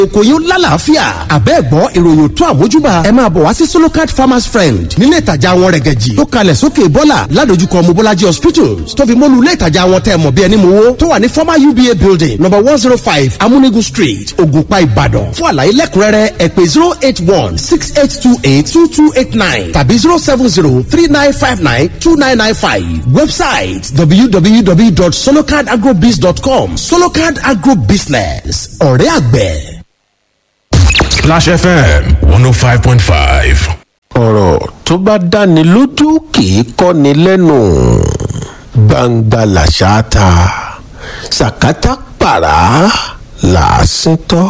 oko yín lálàáfíà àbẹ́ẹ̀gbọ́ ìròyìn tó àmójúbà ẹ máa bọ̀ wá sí solocard farmers friend nílé ìtajà wọn rẹ̀gẹ̀jì tó kalẹ̀ sókè bọ́là ládojúkọ mobolaji hospitals tó fi mọ́lu ilé ìtajà wọn tẹ́ mọ̀ bí ẹni mowó tó wà ní former uba building number one zero five amúnigun street ògùnpá ìbàdàn fún àlàyé lẹ́kùnrẹ́rẹ́ ẹ pè zero eight one six eight two eight two two eight nine tàbí zero seven zero three nine five nine two nine nine five website www.solocardagrobiz.com solocard agrobusiness ọ̀rẹ́ àgbẹ̀. Splash FM 105.5. ọ̀rọ̀ tó bá dáni lójú kì í kọ́ni lẹ́nu gbangba làṣà ta sàkátà pàrà làásìn tọ́.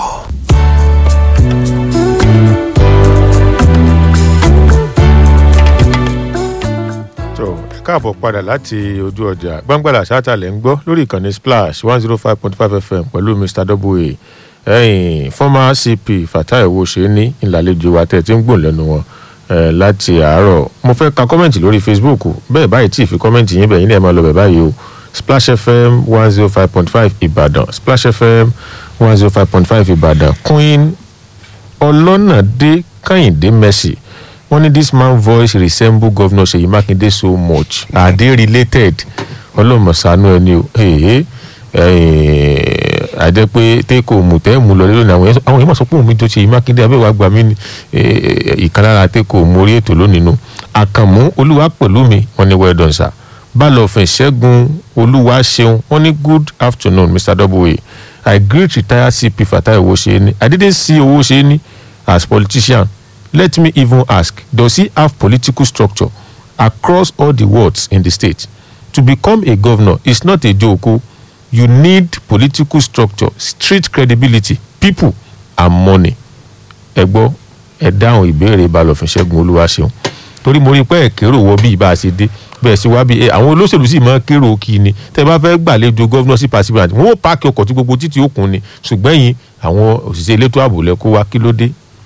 tó ẹ káàbọ̀ padà láti ojú ọjà gbàngbàlà sátàlẹ̀ ń gbọ́ lórí ìkànnì splash one zero five point five fm pẹ̀lú mr w ẹ̀yìn former cp fatai owóṣe ní ìlàlejò wa tẹ̀ tí ń gbòòn lẹ́nu wọn eh, láti àárọ̀ mo fẹ́ ka kọ́mẹ̀ntì lórí facebook bẹ́ẹ̀ báyìí tí ì fi kọ́mẹ̀ntì yín bẹ̀yìn ní ẹ̀ máa lọ bẹ̀ báyìí o splash fm one zero five point five ìbàdàn splash fm one zero five point five ìbàdàn queen ọlọ́nàdé kẹ́hìndé mercy wọ́n ní this man voice resemble governor seyi makinde so much are they related ọlọ́mọ̀sánú ẹni o ẹ̀ẹ́ àjẹ́ pé tẹ́kọ̀ mú tẹ́ mú lọ lónìí àwọn èèyàn- àwọn èèyàn mọ̀ sọ pé òun mi tó seyi makinde abẹ́wò àgbà mi ni eh, ìkan lára tẹ́kọ̀ mú orí ètò lónìí nu àkànmú olúwa pẹ̀lú mi wọ́n ní well done sir balọ̀fẹ̀ ṣẹ́gun olúwa ṣeun wọ́n ní good afternoon mr w i greet retired cp fatai owóṣeéní i didn't see owóṣeéní as politician let me even ask does he have political structure across all the wards in the state to become a governor is not a joke o you need political structure street credibility people and money ẹ gbọ́ ẹ dáhùn ìbéèrè balọ̀fin ṣẹ́gun olúwaṣeun torí mo rí i pé ẹ kérò wọ bí ibà ṣe dé bẹ́ẹ̀ sí wá bí ẹ àwọn olóṣèlú sì máa ń kérò kí ni tẹ́ bá fẹ́ gbàlejò gọ́vnọ́sì pàṣípàǹtì wọ́n ó páàkì ọkọ̀ tí gbogbo títí òkun ni ṣùgbọ́n yìí àwọn òṣìṣẹ́ elétò ààbò lẹ kó wá kí ló dé.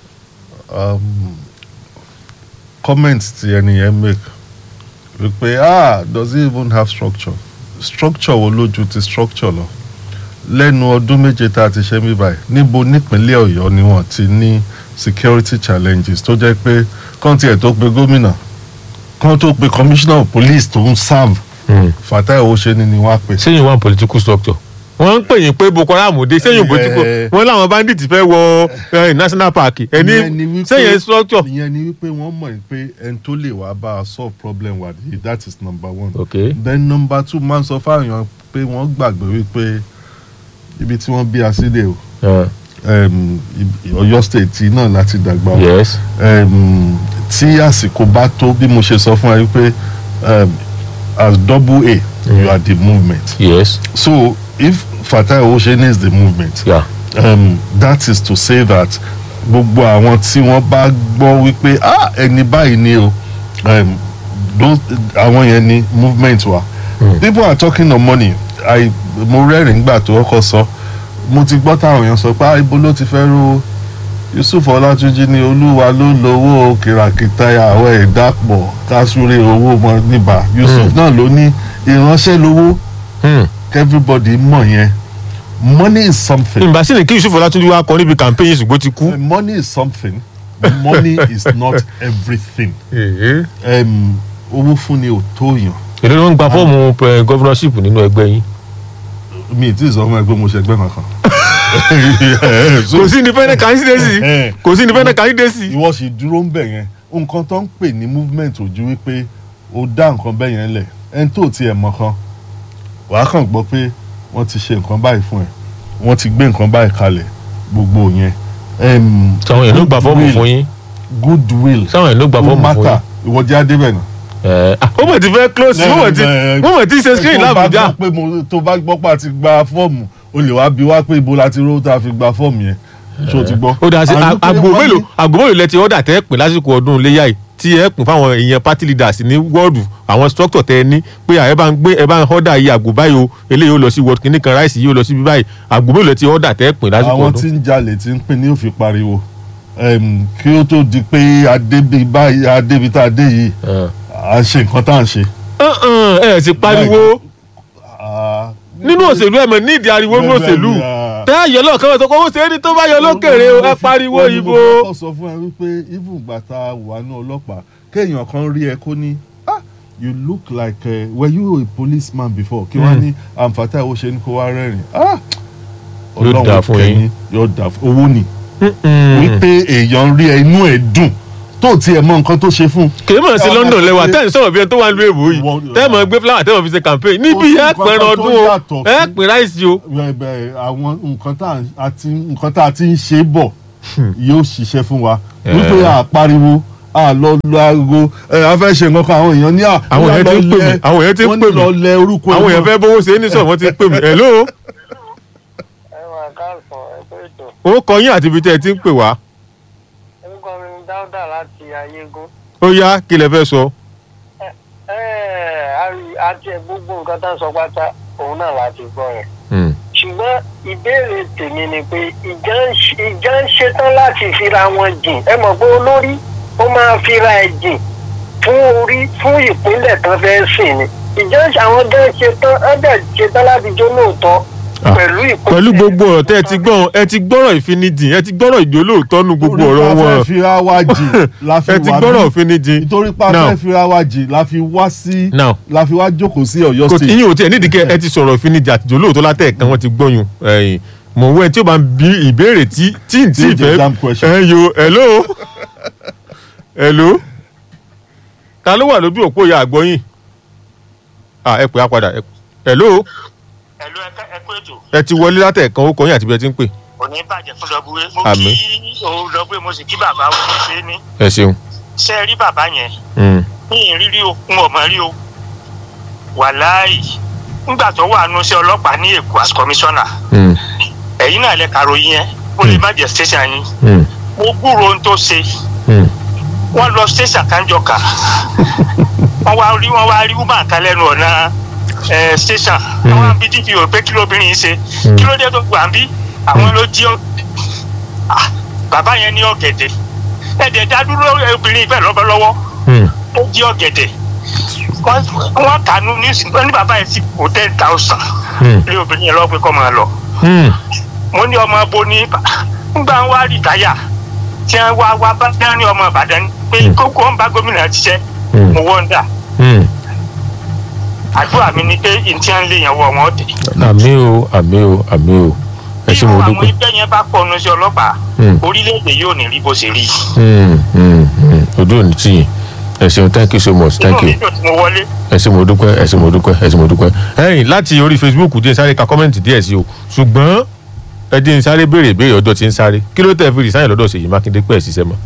comment ti ẹni yẹn make wípé ah does he even have structure structure wo lójú ti structure lọ lẹ́nu ọdún méje tá a ti ṣe mí báyìí níbo nípínlẹ̀ ọ̀yọ́ ni wọ́n ti ní security challenges tó jẹ́ pé kán tiẹ̀ tó pe gómìnà kán tó pe commissioner of police tó ń serve fatai owóṣeni ni wọ́n á pè. sẹ́yìn one political structure wọ́n ń pè yín pé boko haram dé sẹ́yìn political Eh. wọ́n láwọn bandits fẹ́ wọ eh, national park Ìyẹn ni ẹni wípé- sẹ́yìn structure. ìyẹn ni wípé wọ́n mọ̀ pé ẹni tó lè wá bá a solve problem wa yìí that is number one. Okay. then number two máa ń sọ fáwọn èèyàn pé wọ́n gbàgbé wípé ibi tí wọ́n bí a sílẹ̀ o Uh, um, ib- Ọ̀yọ́ state yìí náà láti dàgbà o yes um, tí àsìkò bá tó bí mo ṣe sọ fún ẹ wípé um, as double A you are the movement yes so if Fatai Owóṣeni is the movement yeah. um, that is to say that gbogbo àwọn tí wọ́n bá gbọ́ wípé ah ẹni báyìí ni o um, those àwọn yẹn ni movement wa people are talking of money i mo rẹ́rìn-ín gbà tó kọ́kọ́ sọ mo ti gbọ́ táwọn èèyàn sọ pé ah ibo ló ti fẹ́ ro yusuf ọlátúnjì ní olúwa ló lówó kìràkìtà àwọn ẹ̀dá pọ̀ kásúrè owó mọ níbà yusuf náà ló ní ìránṣẹ́ lówó Hmm. everybody mọ̀ yẹn money is something. ìgbà sí ni kí yusuf ọlátúndí wá kọ níbi campaign yìí ṣùgbọ́n ó ti kú. Uh, money is something money is not everything um, owó fún ni ò tó yàn èdè ló ń gba fọ́ọ̀mù eh, governorship nínú ẹgbẹ́ yín. mi ì tí ì sọ fún ẹ pé mo ṣe ẹgbẹ́ kankan. So, kò sí independent candidacy Eh. kò sí independent candidacy. ìwọ sì dúró ń bẹ̀ yẹn nǹkan tó ń pè ní movement ò ju wípé o dá nǹkan bẹ́ẹ̀ yẹn lẹ̀ ẹni tó tiẹ̀ mọ̀ kan wàá kàn gbọ́ pé wọ́n ti ṣe nǹkan báyìí fún ẹ wọ́n ti gbé nǹkan báyìí kalẹ̀ gbogbo yẹn. Um, sáwọn èèyàn ló gba fọ́ọ̀mù goodwill- fún yín goodwill sáwọn èèyàn ló gba ó fọ́ọ̀mù fún mátà yín. ìwọ jẹ́ adébẹ̀ náà. Eh, ah, ó mọ̀ ti fẹ́ close ó mọ̀ ti Eh, ó mọ̀ ti ṣe screen tó bá lábùjá. gbọ́ pé mo tó bá gbọ́ pé a ti gba fọ́ọ̀mù o lè wá bí wá pé ibo la ti rówó tá a fi gba fọ́ọ̀mù yẹn ṣó o ti gbọ́. ó dà sí And pé àgbo wọ́n mélòó ní- àgbo mélòó lẹ ti ọ̀dà tẹ́ pè lásìkò ọdún iléyà yìí tí ẹ pín fáwọn èèyàn party leaders ní wọ́ọ̀dù àwọn structure tẹ ẹ ní pé ẹ bá ń gbé ẹ bá ń ọ̀dà yìí àgbo báyìí o eléyìí ó lọ sí wọ́ọ̀dù kìíní kan ráìsì yìí ó lọ sí bí báyìí àgbo mélòó lẹ ti ọ̀dà tẹ́ pín lásìkò àwọn tí ọdún. ń jalè tí ń pín ní òfin pariwo Em, kí ó tó di pé adébi báyìí adébi tá a dé yìí Eh. à ń ṣe nǹkan tá à ń ṣe. ẹ ẹ sì pariwo Ah, nínú òṣèlú ẹ mọ̀ nídìí ariwo nínú òṣèlú Ah, tẹ́ àyọ̀ lọ́ọ̀kan wọ́n sọ pé owó ṣe é ní tó bá yọ lókèrè o ẹ pariwo Wọ́n ní ìbò. mo kọ́kọ́ sọ fún ẹ wípé even ìgbà tá a wà ní ọlọ́pàá kéèyàn kan rí ẹ kó ní ah you look like uh, were you a policeman before kí wọ́n ní àǹfààní owó ṣe ní kó wá rẹ́rìn ah Yóò dáa fún yín. kẹ́yìn, yóò dáa fún owó ni wípé èèyàn rí ẹ inú ẹ dùn tó tiẹ̀ mọ nǹkan tó ṣe fún. kì í mọ̀ sí Ẹ wá London máa lẹ́wà ṣe- tẹ́ ẹ̀ ń sọ̀rọ̀ bí ẹni tó wà ń lu èbó yìí Wọ́n- tẹ́ ẹ̀ mọ̀ gbé flower tẹ́ ẹ̀ mọ̀ fi ṣe campaign níbi sí ẹ̀ nǹkan pẹ̀rẹ̀ tó ọdún o yàtọ̀ ẹ̀ sí- pè ráìsì o. Bẹ́ẹ̀ bẹ́ẹ̀, àwọn nǹkan tá a ti nǹkan tá a ti ń ṣe bọ̀ yóò ṣiṣẹ́ fún wa wípé a pariwo a lọ lọ aago ẹ a fẹ́ ṣe nǹkan kan àwọn èèyàn ní à Àwọn èèyàn ti ń pè mí, àwọn èèyàn ti ń wọ́n pè ní mí. lọ lẹ orúkọ àwọn ẹ̀ èèyàn mọ́. fẹ́ bówó ṣe é ní sọ̀rọ̀ wọ́n ti pè mí hello ẹ máa káàsán ẹgbẹ́ ètò ó kọ yín àti ibi tẹ́ ẹ ti ń pè wá orúkọ mi ni dáúdà láti ayégún. ó yá kí lẹ fẹ́ sọ. ẹ ẹ àrí- àti ẹ gbogbo nǹkan tá à ń sọ pátá òun náà láti gbọ́ yẹn. Hmm. ṣùgbọ́n ìbéèrè tèmi ni pé ìjà ń ṣe- ìjà ń ṣetán láti fira wọn jìn ẹ mọ̀ pé olórí ó máa fira ẹ̀ jìn fún orí fún ìpínlẹ̀ tán fẹ́ sìn ni ìjà ń ṣe àwọn gan ṣetán ẹ dẹ̀ ṣetán láti jó lóòótọ́ Ah, pẹ̀lú ìpínlẹ̀ pẹ̀lú gbogbo ọ̀rọ̀ tẹ́ ẹ ti gbọ́n ẹ ti gbọ́rọ̀ ìfinijìn ẹ ti gbọ́rọ̀ ìjólóòótọ́ nu gbogbo ọ̀rọ̀ Torí pa wọn fẹ́ fira wa jì la fi ẹ ti wà gbọ́rọ̀ bí ìfinijìn nítorí pa Now. fẹ́ fira wa jì la fi wá sí Now. la fi wá jókòó sí Ọ̀yọ́ kò tí state yín ò tiẹ̀ nídìí kẹ́ ẹ ti sọ̀rọ̀ ìfinijìn àti ìjólóòótọ́ látẹ̀ẹ̀kan wọ́n ti gbọ́yùn ẹ̀yìn mọ̀ wẹ́n tí ó bá ń bí ìbéèrè tí tí n tí Tí fẹ́ exam question. ẹ yo hello hello ta ló wà lójú òpó ìyá àgbọ̀yìn ah ẹ pè á padà ẹ- hello ẹ̀lú ẹ̀kú ètò ẹ ti wọlé látẹ̀ẹ̀kan ó kọ yín àti bí ẹ ti ń pè òní bàjẹ́ fún dọ́búwé mo Àmín. kí òun dọ́búwé mo sì kí bàbá wọn ní ṣe é ní ẹ ṣeun. ṣe é rí bàbá yẹn Hmm. ní ìrírí o ń ọmọ rí o wàláì ńgbà tó wà nù sí ọlọ́pàá ní èkó as commissioner Hmm. ẹ̀yin náà lè kàròyìn yẹn ó lè má jẹ́ station yín Hmm. mo gbúròó ohun tó ṣe Hmm. wọ́n lọ station kanjọ kà wọ́n wá rí wọ́n wá rí woman kan lẹ́nu ọ̀nà ẹ̀ station àwọn àbí dpo pé kí lóbìnrin yìí ṣe kí ló dé tó gbà ń bí àwọn ló jí ọ Ah, bàbá yẹn ní ọ̀gẹ̀dẹ̀ ẹ̀dẹ̀ dádúró obìnrin ìfẹ́ lọ́wọ́ Hmm. ó jí ọ̀gẹ̀dẹ̀ wọ́n wọ́n kànú ní wọ́n ní bàbá yẹn sì kó ten thousand Hmm. lé obìnrin yẹn lọ́wọ́ pé kọ́ máa lọ Hmm. mo ní ọmọ abo ní ngbà ń wá rìtáyà tí wọn wá wá bá dání ọmọ ìbàdàn pé kókó ń bá gómìnà ṣiṣẹ́ Hmm. mo wọ́ndà Hmm. àdúrà mi ni pé ntí à ń lé yẹn wọ wọn tẹ. àmì o àmì o àmì o ẹ ṣe bí mo àwọn dúpẹ́. ẹgbẹ́ yẹn bá pọ̀ nu sí ọlọ́pàá Hmm. orílẹ̀-èdè yóò ní rí bó ṣe rí. Hmm. Hmm. Hmm. ojú òní tì yín ẹ ṣeun thank you so much thank inú you mi dùn tí mo wọlé ẹ ṣe mo dúpẹ́ ẹ ṣe mo dúpẹ́ ẹ ṣe mo dúpẹ́. ẹ̀yin láti orí facebook díẹ̀ sáré ka kọ́mẹ́ǹtì díẹ̀ sí o ṣùgbọ́n ẹ dín sáré béèrè ìbéèrè ọjọ́ tí ń sáré kí ló tẹ̀ fi rìsáyìn lọ́dọ̀ Ṣèyí Mákindé pẹ́ ṣiṣẹ́ mọ́.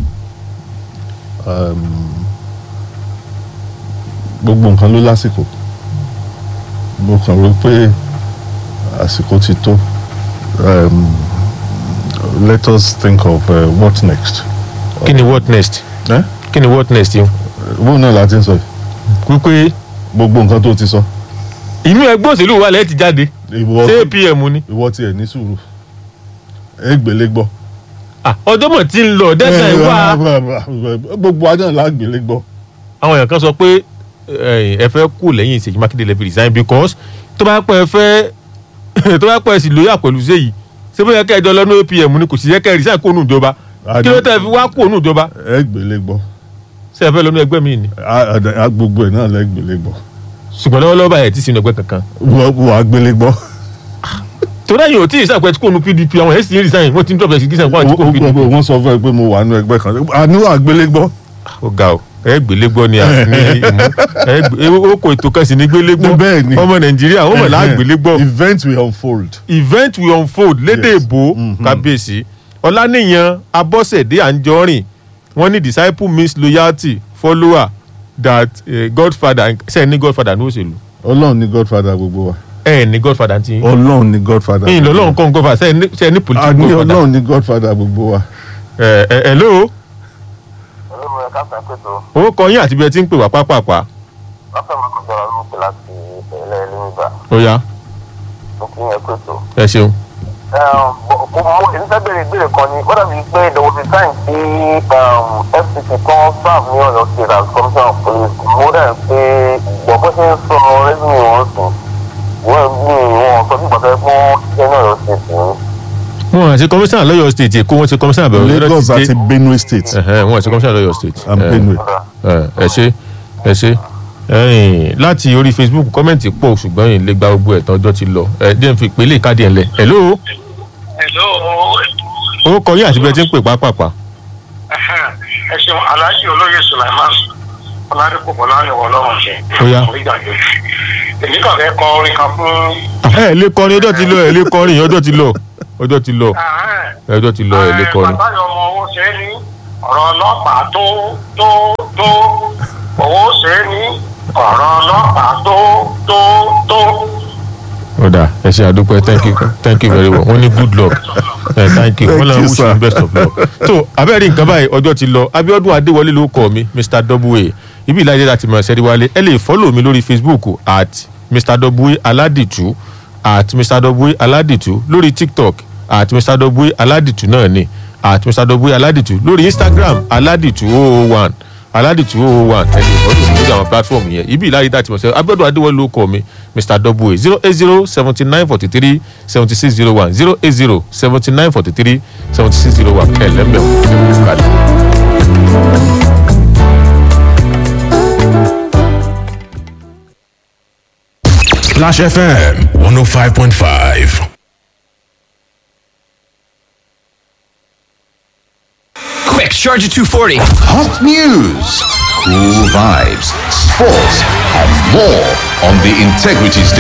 gbogbo nǹkan ló lásìkò mo kàn rò pé àsìkò ti tó um, let us think of uh, what next. kí ni what next Eh? kí ni what next yìí bóun náà la ti ń sọ yìí wípé gbogbo nǹkan tó ti sọ inú ẹgbẹ́ òṣèlú wa lẹ́ẹ̀ ti jáde ìwọ ṣé apm ni ìwọ tiẹ̀ ní sùúrù ẹgbẹ̀lẹ́ gbọ́. Ah, ọjọ́ mọ̀ tí ń lọ dẹ́sẹ̀ wá gbogbo ajá ńlá gbélé gbọ́. àwọn èèyàn kan sọ pé eh, ẹ fẹ́ kú lẹ́yìn Ṣèyí Mákindé lẹ́fi resign because tó bá pẹ́ ẹ fẹ́ tó bá pẹ́ ẹ sì lóyà pẹ̀lú Ṣèyí ṣé bóyá kẹ́ ẹ jọ lọ́nà apm ni kò sì yẹ kẹ́ ẹ resign kó nù ìjọba kí ló tẹ́ ẹ fi wá kó nù ìjọba ẹgbẹ̀lẹ́ gbọ́ ṣé ẹ fẹ́ lọ́nà ẹgbẹ́ mi ni A- a- a- gbogbo ẹ̀ náà lẹ́gbẹ̀lẹ́ gbọ́. ṣùgbọ́n lọ́wọ́lọ́wọ́ báyìí ẹ̀ ti sinú ẹgbẹ́ kankan wà á gbélé gbọ́. torí ẹ̀yìn ò tí ì sàpẹ́ tí kò nu PDP àwọn ẹ̀ sì ń resign wọ́n ti ń drop execution fún àti kò PDP wọ́n sọ fún ẹ pé mo wà nínú ẹgbẹ́ kan àní wà á gbélé gbọ́. ó ga ọ ẹ gbélé gbọ́ ni àti ní ìmú ẹ gbé- ó kò ètò kan sì ní gbélé gbọ́ Bẹ́ẹ̀ ni. ọmọ Nàìjíríà ó mọ̀ láà gbélé gbọ́ event will unfold. event will unfold lédè Yes. èbó kábíyèsí ọláníyàn abọ́sẹ̀dé àǹjọ́rìn wọ́n ní disciple means loyalty follower that uh, godfather ṣe ní godfather ní òṣèlú ọlọ́run ní godfather gbogbo wa. ẹ ní godfather ti yín ọlọ́run ní godfather. yín lọ́lọ́run kọ́ godfather ṣe ní ṣe ní a political ní godfather ọlọ́run ní godfather gbogbo wa. ẹ ẹ hello olóòwò ẹ̀ka sàkóso ó kọ yín àti bí ẹ ti ń pè wá pápápá lọ́sẹ̀ máa kọjá wa lóòpẹ̀ láti ìpínlẹ̀ ẹlẹ́mìgbà ó yá tó kí yẹn pètò. ẹ ṣeun mo mo èyí fẹ́ bèrè ìbéèrè kan ni ó dàbí pé there was a time tí fct kan serve ní ọ̀yọ́ state as commissioner of police mo dẹ̀ pé ìgbọ̀ bó ṣe ń sọ revenue wọn sùn wọ́n mi wọn sọ bí gbọ́dọ̀ pọ́n ṣiṣẹ́ ní ọ̀yọ́ state ní wọn àti kọmíṣánná lọ́yọ̀ state èkó wọn ti kọmíṣánná bẹ̀rẹ̀ lagos àti benue state ẹ̀hẹ́n, wọn àti kọmíṣánná lọ́yọ̀ state. and Eh, benue. eh, ẹ ṣe ẹ ṣe ẹ̀yìn, láti orí facebook kọ́mẹ̀ntì pọ̀ ṣùgbọ́n yìí lè gba gbogbo ẹ̀tàn ọjọ́ ti lọ ẹ̀ díẹ̀ fi pélé káàdì ẹ̀ lẹ̀ hello hello ó kọ yín àti bí ẹ ti ń pè pápápá ẹ ṣeun alhaji olóyè sulaiman ọládùkú bọláyọ ọlọrun ṣe Ó yá. orígbàgbé èmi kàn fẹ́ kọ orin kan fún ẹ lè kọrin ọjọ́ ti lọ ẹ lè kọrin ọjọ́ ti lọ ọjọ́ ti lọ ọjọ́ ti lọ ẹ lè kọrin. bàbá yọ ọmọ owó ṣe é ní ọ̀rọ̀ ọlọ́pàá tó tó tó owó ṣe é ní ọ̀rọ̀ ọlọ́pàá tó tó tó. ọ̀dà ẹ ṣe àdúpẹ́ thank you thank you very well wọ́n ní good luck ẹ thank you wọ́n náà Thank you, wish you sir. best of luck. tó abẹ́rẹ́ nǹkan báyìí ọjọ́ ti lọ abiodun adéwọlé ló kọ́ mi mr w ibi ìlàjẹ́ láti mọ̀ ṣẹ́rí wálé ẹ lè fọ́lọ̀ mi lórí facebook at mr w aládìtú at mr w aládìtú lórí tiktok at mr w aládìtú náà ni at mr w aládìtú lórí instagram aládìtú 001 aládìtú 001 ẹ lè fọ́lọ̀ mi lórí àwọn platform yẹn ibi ìlàjẹ́ láti mọ̀ ṣẹ́rí abiodun adéwọlé ló kọ́ mi mr w zero eight zero seventy nine forty three seventy six zero one zero eight zero seventy nine forty three seventy six zero one ẹ lẹ́mbẹ̀ẹ́ ẹ kú kalẹ̀. Splash FM 105.5. Quick, Charger 240. Hot news, cool vibes, sports, and more on the Integrity Station.